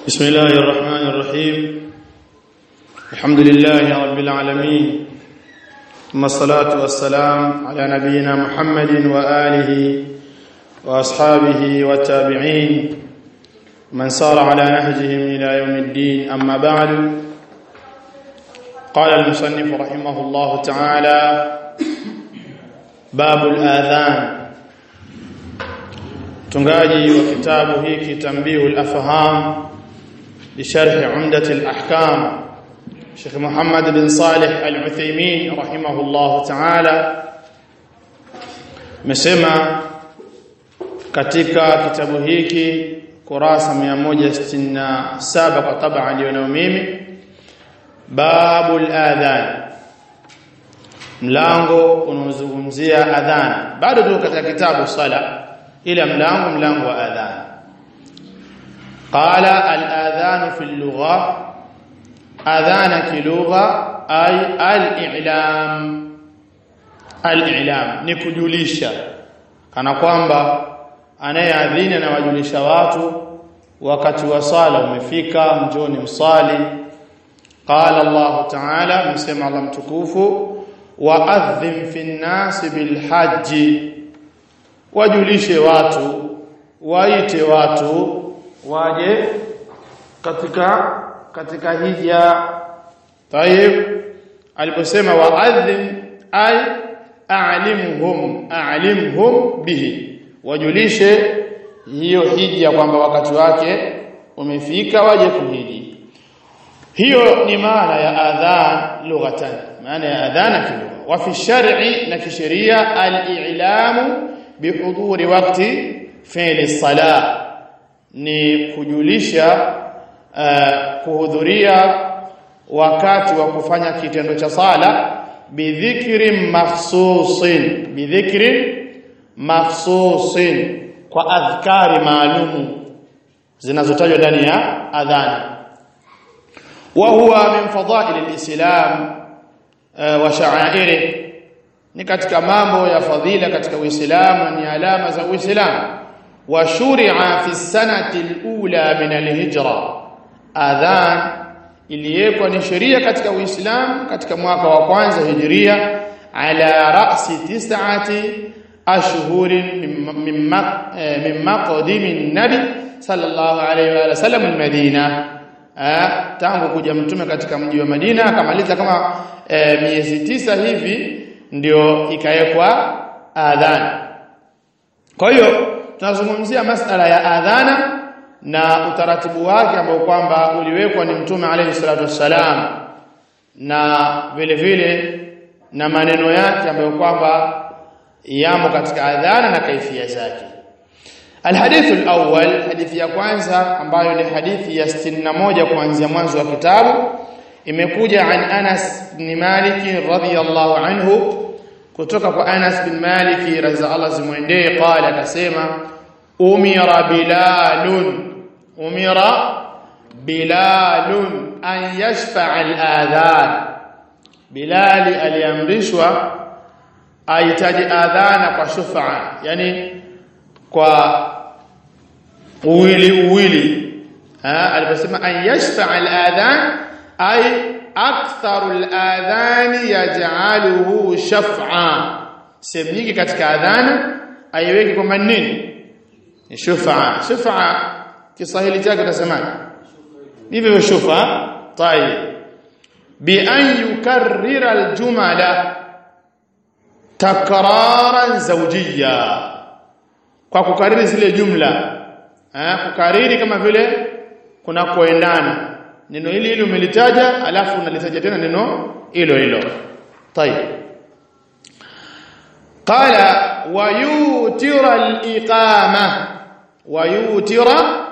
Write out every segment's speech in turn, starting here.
بسم الله الرحمن الرحيم الحمد لله رب العالمين ثم الصلاة والسلام على نبينا محمد وآله وأصحابه والتابعين من سار على نهجهم إلى يوم الدين أما بعد قال المصنف رحمه الله تعالى باب الآذان tungaji wa kitabu hiki tambihul afham بشرح عمدة الأحكام شيخ محمد بن صالح العثيمين رحمه الله تعالى مسمى katika kitabu hiki kurasa 167 kwa tabaa aliyonayo mimi babul adhan mlango unaozungumzia adhan bado tuko katika kitabu sala ila mlango mlango wa adhan قال الآذان في اللغة آذان كلغة أي الإعلام الإعلام نكجوليشا kana kwamba anayeadhini anawajulisha watu wakati wa sala umefika njoni msali qala Allah ta'ala msema Allah mtukufu wa'adhim fi an-nas bil hajji wajulishe watu waite watu waje katika katika hija tayib aliposema waadhim ay a'limhum a'limhum bihi wajulishe hiyo hija kwamba wakati wake umefika waje kuhiji hiyo ni maana ya adhan lughatan maana ya adhana kilugha wa fi shar'i na kisheria al-i'lamu bihuduri waqti fi'li salah ni kujulisha uh, kuhudhuria wakati wa kufanya kitendo cha sala bidhikri makhsusin bidhikri makhsusin kwa adhkari maalumu zinazotajwa ndani ya adhana wa huwa min fadha'il alislam uh, wa sha'airi ni katika mambo ya fadhila katika uislamu ni alama za uislamu وشرع في السنة الأولى من الهجرة أذان iliyekwa ni sheria katika Uislamu katika mwaka wa kwanza hijiria ala ra'si tis'ati ashhurin min maqdimi nabi sallallahu alayhi wa sallam almadina tangu kuja mtume katika mji wa Madina akamaliza kama e, miezi tisa hivi ndio ikawekwa adhan kwa hiyo tunazungumzia masala ya adhana na utaratibu wake ambao kwamba uliwekwa ni mtume alayhi salatu wassalam na vile vile na maneno yake ambayo kwamba yamo katika adhana na kaifia zake الحديث الأول حديث ya kwanza ambayo ni hadithi ya 61 kuanzia mwanzo wa kitabu imekuja an Anas bin Malik radhiyallahu anhu kutoka kwa Anas bin Malik radhi Allah zimwendee qala akasema umira bilalun umira bilalun an yashfa'a al-adhan bilali aliamrishwa ahitaji adhana kwa shufa'a yani kwa uwili uwili aliposema an yashfa'a al-adhan ay aktharu al-adhan yaj'aluhu shaf'a sehemu nyingi katika adhana aiweki kwamba nini ni shufa shufa kiswahili chake utasemaje hivyo shufa tayib bi an yukarrira aljumala takraran zawjiyya kwa kukariri zile jumla eh kukariri kama vile kuna kuendana neno hili hili umelitaja alafu unalitaja tena neno hilo hilo tayib qala ويوتر الإقامة ويوتر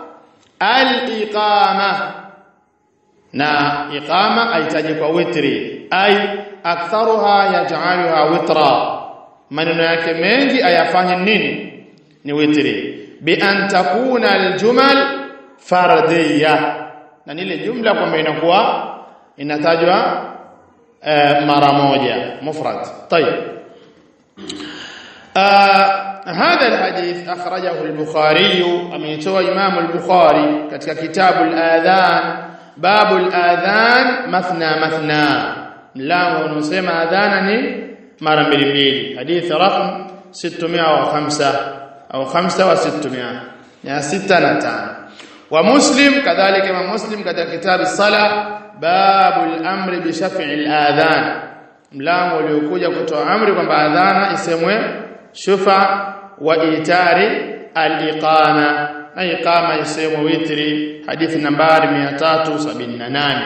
الإقامة na iqama aitaje kwa witri ay aktharuha yaj'aluha witra maneno yake mengi ayafanye nini ni witri bi an takuna aljumal fardiyya na ile jumla kwamba inakuwa inatajwa eh, mara moja mufrad tayeb هذا الحديث أخرجه البخاري أميتوى إمام البخاري كتك كتاب الآذان باب الآذان مثنى مثنى ملango unaosema adhana ni mara mbili mbili hadithi rakam 605 au 5 wa 600 ya 6 na 5 wa muslim kadhalika ma muslim katika kitabu sala babul amri bi shaf'i al-adhan mlango uliokuja kutoa amri kwamba adhana isemwe shufa wa itari al-iqama na iqama isemwe witri hadithi nambari 378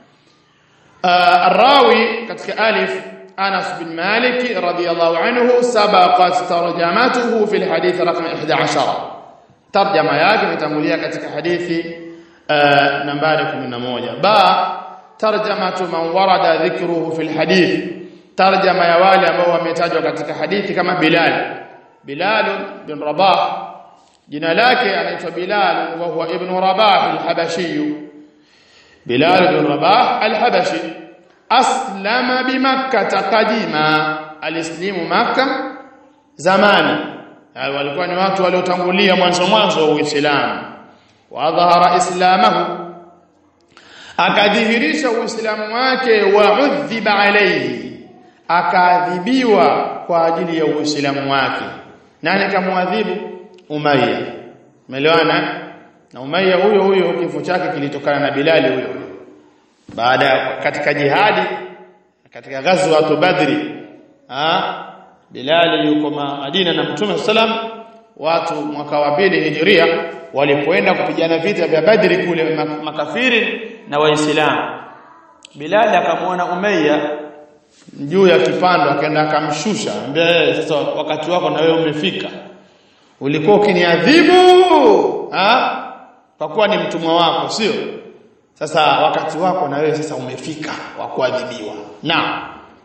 الراوي كتك ألف أنس بن مالك رضي الله عنه سبقت ترجمته في الحديث رقم 11 ترجمة yake imetangulia katika hadithi nambari 11 ba tarjamatu man warada dhikruhu fi alhadith tarjama ya wale ambao wametajwa katika hadithi kama Bilal Bilal bin Rabah jina lake anaitwa Bilal wa huwa ibn Rabah al-Habashi Bilal bin Rabah al-Habashi aslama bi Makkah qadima alislimu Makkah zamani walikuwa ni watu waliotangulia mwanzo mwanzo wa Uislamu wa dhahara islamahu akadhihirisha uislamu wake wa udhiba alayhi akaadhibiwa kwa ajili ya uislamu wake nani kamwadhibu Umayya umeelewana na Umayya huyo huyo kifo chake kilitokana na Bilali huyo baada katika jihadi katika ghazwa Badri ah Bilali yuko Madina na Mtume sallam watu mwaka wa pili hijiria walipoenda kupigana vita vya Badri kule makafiri na waislamu Bilali akamwona Umayya juu ya kipando akaenda akamshusha ambaye sasa wakati wako na wewe umefika ulikuwa ukiniadhibu ah kwa kuwa ni mtumwa wako sio sasa wakati wako na wewe sasa umefika wa kuadhibiwa na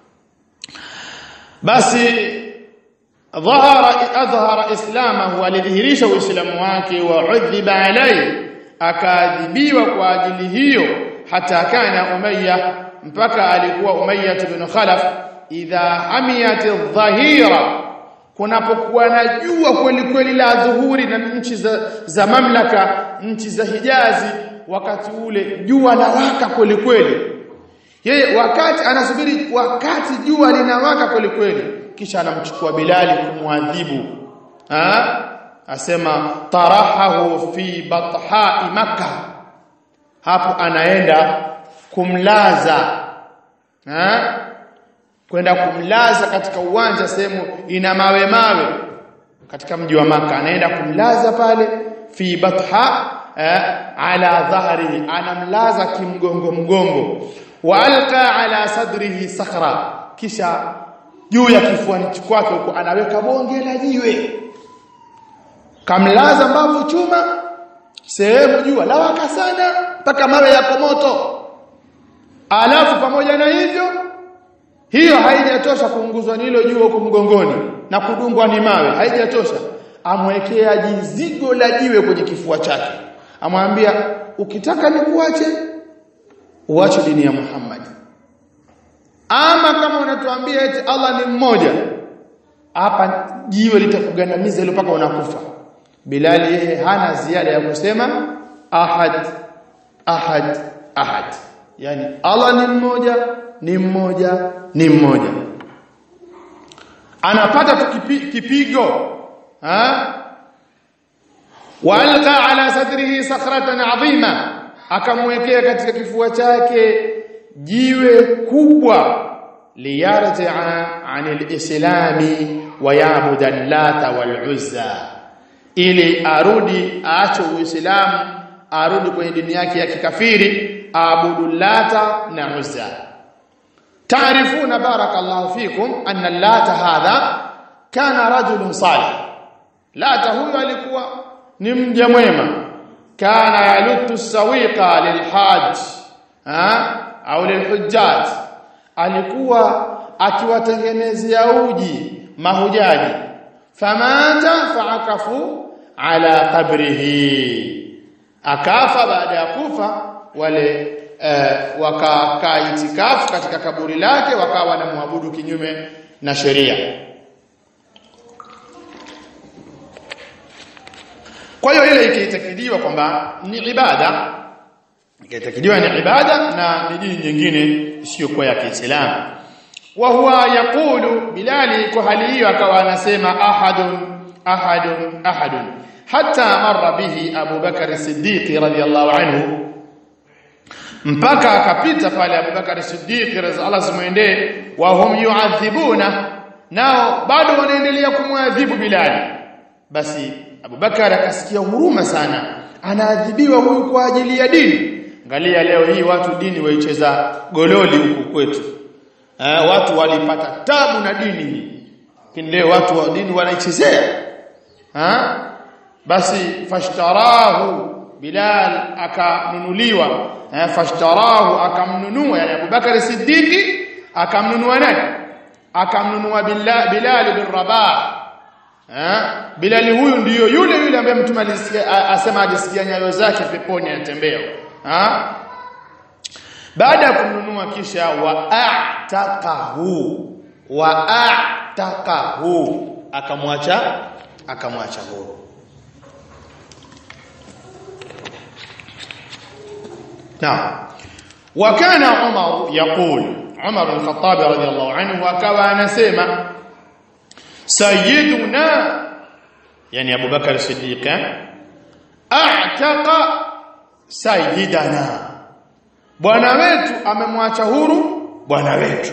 basi dhahara adhhara islamahu alidhihirisha uislamu wake wa udhiba alayhi akaadhibiwa kwa ajili hiyo hata kana umayya mpaka alikuwa umayya ibn khalaf idha hamiyat adh-dhahira kunapokuwa na jua kweli kweli la dhuhuri na nchi za, za mamlaka nchi za Hijazi wakati ule jua lawaka kweli kweli yeye wakati anasubiri wakati jua linawaka kweli kweli kisha anamchukua Bilali kumwadhibu ha asema tarahahu fi bathai makkah hapo anaenda kumlaza ha kwenda kumlaza katika uwanja sehemu ina mawe mawe katika mji wa maka anaenda kumlaza pale fi batha eh, ala dhahrihi anamlaza kimgongo mgongo wa alqa ala sadrihi sakhra kisha juu ya kifuani kwake huko anaweka bonge la jiwe kamlaza mbavu chuma sehemu jua lawaka sana mpaka mawe yako moto alafu pamoja na hivyo hiyo haijatosha kuunguzwa ni hilo jua huko mgongoni na kudungwa ni mawe haijatosha amwekea jizigo la jiwe kwenye kifua chake amwambia ukitaka nikuache uache dini ya Muhammad ama kama unatuambia eti Allah ni mmoja hapa jiwe litakugandamiza ile mpaka unakufa Bilali yeye hana ziada ya kusema ahad ahad ahad yani Allah ni mmoja ni mmoja ni mmoja anapata kipi, kipigo ha walqa ala sadrihi sakhratan adhima akamwekea katika kifua chake jiwe kubwa liyarja'a anil islami wa ya'budu allata wal uzza ili arudi aache uislamu arudi kwenye dini yake ya kikafiri aabudu lata na uzza تعرفون بارك الله فيكم أن اللات هذا كان رجل صالح لات هو alikuwa ni mja mwema kana yalutu sawiqa lilhaj ha au lilhujjaj alikuwa akiwatengenezea uji mahujaji famata faakafu ala qabrihi akafa baada ya kufa wale uh, wakakaa itikafu katika kaburi lake wakawa wanamwabudu kinyume na sheria kwa hiyo ile ikiitakidiwa kwamba ni ibada ikiitakidiwa ni ibada na ni dini nyingine isiyokuwa ya Kiislamu wa huwa yaqulu bilali kwa hali hiyo akawa anasema ahadun ahadun ahadun hatta marra bihi Abu Bakar Siddiq radhiyallahu anhu mpaka akapita pale Abu Bakar Siddiq Allah simuendee wa hum yu'adhibuna nao bado wanaendelea kumwadhibu Bilal basi Abu Bakar akasikia huruma sana anaadhibiwa huyu kwa ajili ya dini angalia leo hii watu dini waicheza gololi huku kwetu eh, watu walipata tabu na dini hii lakini leo watu wa dini wanaichezea ha basi fashtarahu Bilal akanunuliwa eh, fashtarahu akamnunua yani Abu Bakar Siddiqi akamnunua nani akamnunua Bilal Bilal bin Rabah eh Bilal huyu ndiyo yule yule ambaye mtume alisikia asema ajisikia nyayo zake peponi anatembea ha baada ya kumnunua kisha wa a'taqahu wa a'taqahu akamwacha akamwacha huru نعم وكان عمر يقول عمر بن الخطاب رضي الله عنه وكوا anasema sayyiduna yani Abu Bakar Siddiq a'taqa sayyidana bwana wetu amemwacha huru bwana wetu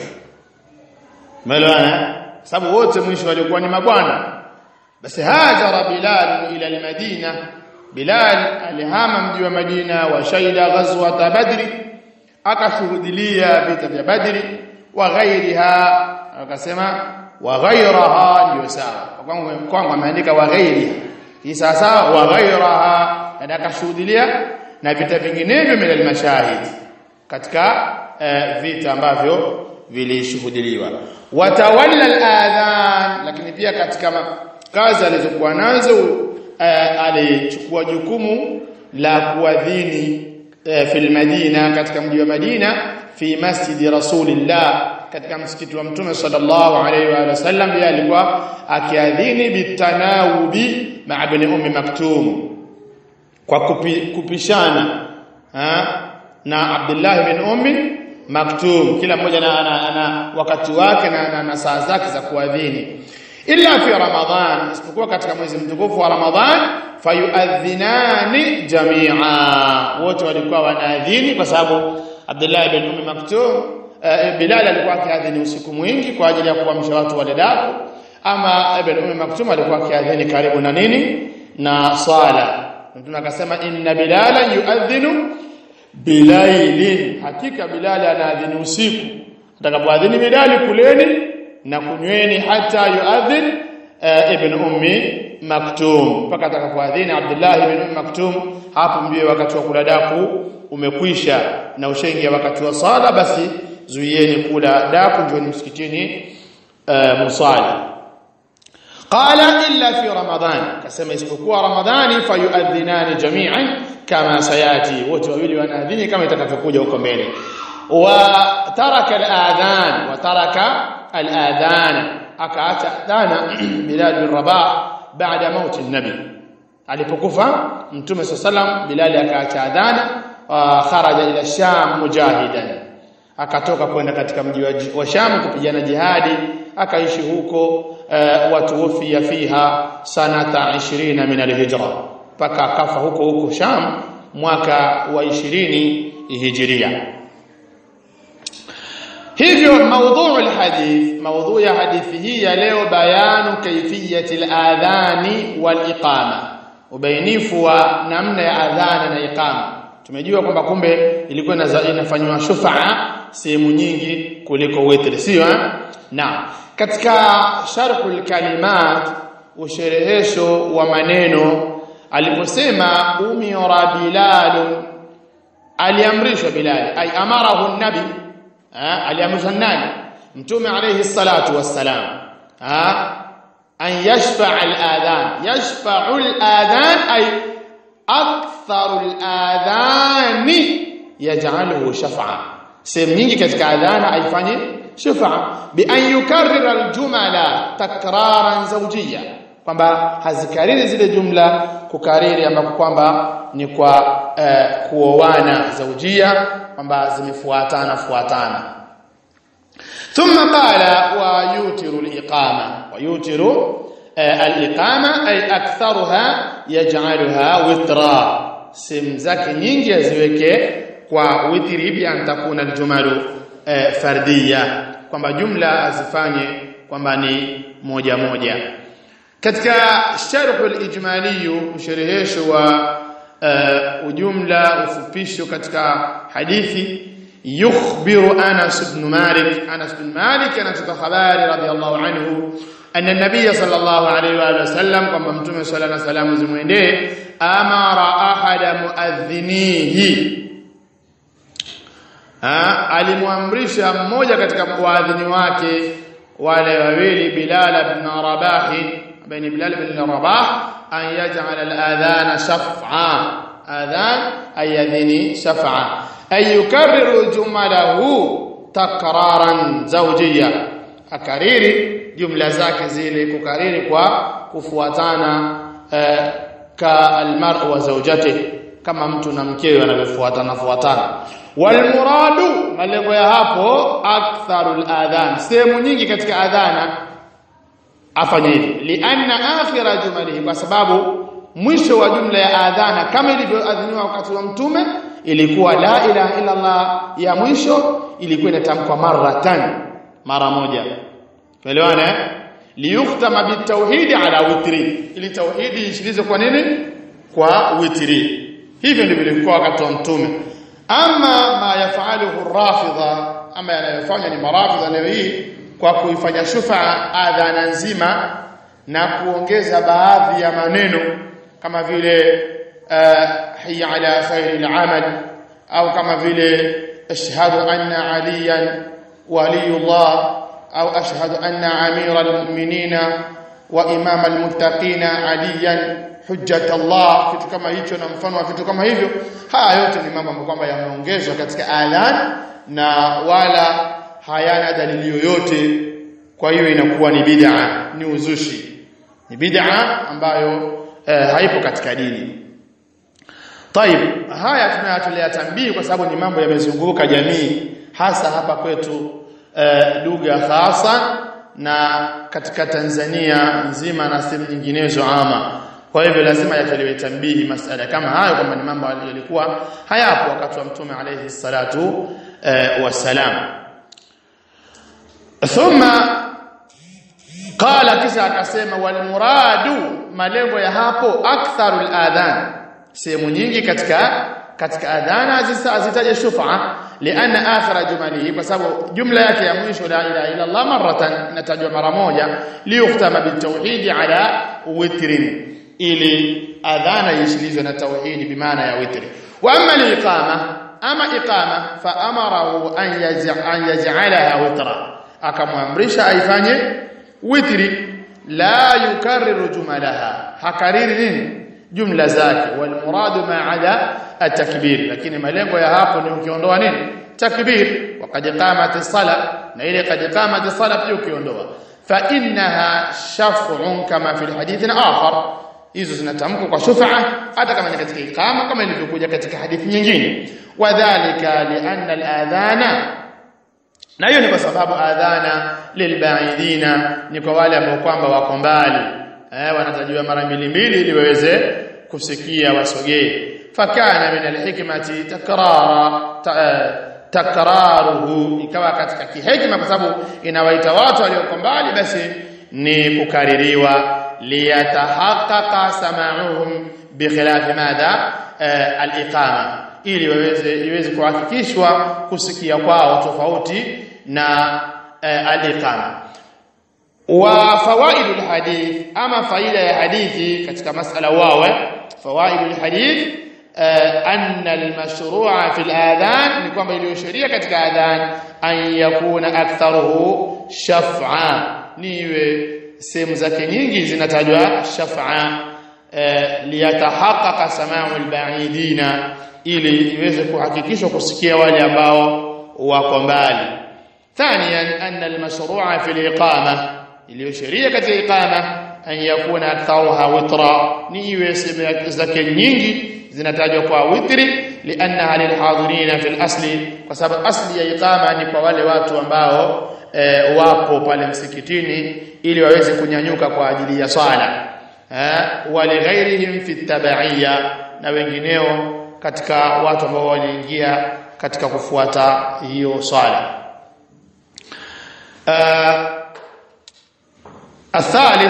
Umeelewana? Sababu wote mwisho walikuwa ni mabwana. Basi hajara Bilal ila al-Madina. Bilal alihama mji wa Madina wa shaida ghazwat Badri akashuhudilia vita vya Badri wa ghairiha akasema wa ghairaha ndio sawa. Kwangu kwangu ameandika wa ghairiha. Hii sasa wa ghairaha na akashuhudilia na vita vinginevyo min al-mashahid katika uh, vita ambavyo vilishuhudiliwa watawalla al-adhan lakini pia katika kazi alizokuwa nazo uh, alichukua jukumu la kuadhini uh, fil Madina katika mji wa Madina fi masjid rasulillah katika msikiti wa mtume sallallahu alaihi wa sallam yeye alikuwa akiadhini bitanawubi ma ibn ummi maktum kwa kupi, kupishana ha? na Abdullah bin ummi maktum kila mmoja na, na, na wakati wake na, na, na saa zake za kuadhini illa fi ramadhan isipokuwa katika mwezi mtukufu wa ramadhan fayuadhinani jamia wote walikuwa wanaadhini kwa sababu Abdullah bin Ummi Maktum uh, Bilal alikuwa akiadhini usiku mwingi kwa ajili ya kuamsha watu wale daku ama Ibn Ummi Maktum alikuwa akiadhini karibu na nini na sala mtume akasema inna bilala yuadhinu bilailin hakika bilali anaadhini usiku atakapoadhini bilali kuleni na kunyweni hata yuadhin uh, ibn ummi maktum mpaka atakapoadhini Abdullah ibn ummi maktum hapo mbie wakati wa kula daku umekwisha na ushaingia wakati wa sala basi zuieni kula daku njoni msikitini uh, musali qala illa fi ramadan kasema isipokuwa ramadhani fayuadhinani jami'an kama sayati wote wawili wanaadhini kama itakavyokuja huko mbele wa taraka al-adhan wa taraka al-adhan akaacha adhana Bilal bin Rabah baada mauti nabi alipokufa mtume sallam Bilal akaacha adhana kharaja ila Sham mujahidan akatoka kwenda katika mji wa Sham kupigana jihadi akaishi huko uh, watu wafia fiha sanata 20 min al-hijra mpaka akafa huko huko Sham mwaka wa 20 hijiria hivyo maudhu alhadith maudhu ya hadithi hii ya leo bayanu kaifiyati aladhani waliqama ubainifu wa namna ya adhana na iqama tumejua kwamba kumbe ilikuwa inafanywa shufaa sehemu nyingi kuliko witri sio na katika sharhul kalimat usherehesho wa maneno aliposema umira bilal aliamrishwa bilal ay amarahu nabi aliamrishwa nani mtume alayhi salatu wassalam an yashfa' al-adhan yashfa'u al-adhan ay aktharu al-adhan yaj'aluhu shaf'a sehemu nyingi katika adhana aifanye shaf'a bi an yukarrira al-jumala takraran zawjiyya kwamba hazikariri zile jumla kukariri ambako kwamba ni kwa eh, kuoana zaujia kwamba zimefuatana fuatana ثم قال ويوتر الإقامة ويوتر الإقامة أي أكثرها يجعلها وترا sehemu zake nyingi aziweke kwa witri bi an takuna aljumalu eh, fardiya kwamba jumla azifanye kwamba ni moja moja katika sharh al-ijmali msherehesho wa uh, ujumla ufupisho katika hadithi yukhbiru Anas ibn Malik Anas ibn Malik anatoka habari radhiallahu anhu anna nabiy sallallahu alayhi wa sallam kwamba mtume sallallahu alayhi wasallam zimwendee amara ahada muadhinihi alimwamrisha mmoja katika waadhini wake wale wawili Bilal ibn Rabah بين بلال بن رباح أن يجعل الآذان شفعا آذان أي يذني شفعا أن يكرر جمله تكرارا زوجيا أكريري جملة zake zile kukariri kwa kufuatana eh, ka almar'u wa zawjatihi kama mtu na mkewe wanavyofuatana fuatana walmuradu malengo ya hapo aktharul adhan sehemu nyingi katika adhana afanye hivi lianna akhira jumalihi kwa sababu mwisho wa jumla ya adhana kama ilivyoadhiniwa wakati wa mtume ilikuwa la ilaha illa Allah ya mwisho ilikuwa inatamkwa maratan mara moja tuelewana liyuktama bitauhidi ala witri ili tauhidi ishilize kwa nini kwa witri hivyo ndivyo ilikuwa wakati wa mtume ama ma yafaluhu rafidha ama yanayofanya ni marafidha leo hii kwa kuifanya shufa adhana nzima na kuongeza baadhi ya maneno kama vile hiya ala khairil amal au kama vile ashhadu anna aliyan waliyullah au ashhadu anna amira almu'minina wa imama almuttaqina aliyan hujjat Allah kitu kama hicho na mfano wa vitu kama hivyo haya yote ni mambo kwamba yameongezwa katika adhan na wala hayana dalili yoyote kwa hiyo inakuwa ni bid'a ni uzushi ni bid'a ambayo eh, haipo katika dini طيب haya tunayatolea tambii kwa sababu ni mambo yamezunguka jamii hasa hapa kwetu eh, lugha hasa na katika Tanzania nzima na sehemu nyinginezo ama kwa hivyo lazima yatolewe tambihi masala kama hayo kwamba ni mambo yalikuwa hayapo wakati wa mtume alayhi salatu eh, wasalam thumma qala kisha akasema wal muradu malengo ya hapo aktharul adhan sehemu nyingi katika katika adhana azitaje shufa lianna akhira jumalihi kwa sababu jumla yake ya mwisho la ilaha illa Allah maratan inatajwa mara moja liyuhtama bitauhid ala witrin ili adhana ishilizwe na tauhidi bimaana ya witri wa amma liqama ama iqama fa amarahu an yaj'alaha witra akamwamrisha aifanye witri la yukarriru jumalaha hakariri nini jumla zake wal muradu ma ada at-takbir lakini malengo ya hapo ni ukiondoa nini takbir waqad qamat as-sala na ile qad qamat as-sala pia ukiondoa fa innaha shaf'un kama fi hadithin akhar hizo zinatamkwa kwa shufa hata kama ni katika iqama kama ilivyokuja katika hadithi nyingine wadhālika li'anna al-adhana na hiyo ni kwa sababu adhana lilbaidina ni kwa wale ambao kwamba wako mbali eh wanatajiwa mara mbili mbili ili waweze kusikia wasogee fakana min alhikmati takrara ta, takraruhu ikawa katika kihekima kwa sababu inawaita watu walioko mbali basi ni kukaririwa liyatahaqqaqa sama'uhum bikhilafi madha aliqama ili waweze iweze kuhakikishwa kusikia kwao tofauti na aliqama wa fawaid alhadith ama faida ya hadithi katika masala wawe fawaid alhadith anna almashru'a fi aladhan ni kwamba iliyo sheria katika adhan an yakuna aktharuhu shaf'a niwe sehemu zake nyingi zinatajwa shaf'a liyatahaqqaqa sama'u albaidina ili iweze kuhakikishwa kusikia wale ambao wako mbali ثانيا أن المشروع في الإقامة اللي شريعة الإقامة an yakuna aktharuha witra ni iwe sehemu zake nyingi zinatajwa kwa witri liannaha lilhadirina fil asli kwa sababu asli ya iqama ni kwa wale watu ambao e, wapo pale msikitini ili waweze kunyanyuka kwa ajili ya swala eh walighairihim fi tabaiyya na wengineo katika watu ambao waliingia katika kufuata hiyo swala uh, الثالث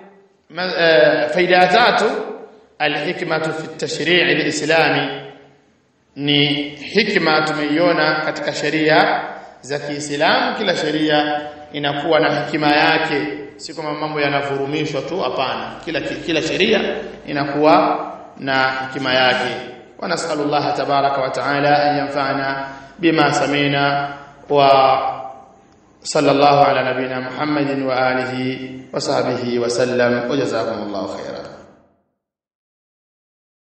faida tatu alhikmatu fi at-tashri' al-islami ni hikma tumeiona katika sheria za Kiislamu kila sheria inakuwa na hikima yake si kama mambo yanavurumishwa tu hapana kila kila sheria inakuwa na hikima yake wa nasallallahu tabaraka wa taala an yanfa'ana bima samina wa sallallahu ala nabina muhammadin wa alihi wa sahbihi wa sallam wa jazakumullahu khairan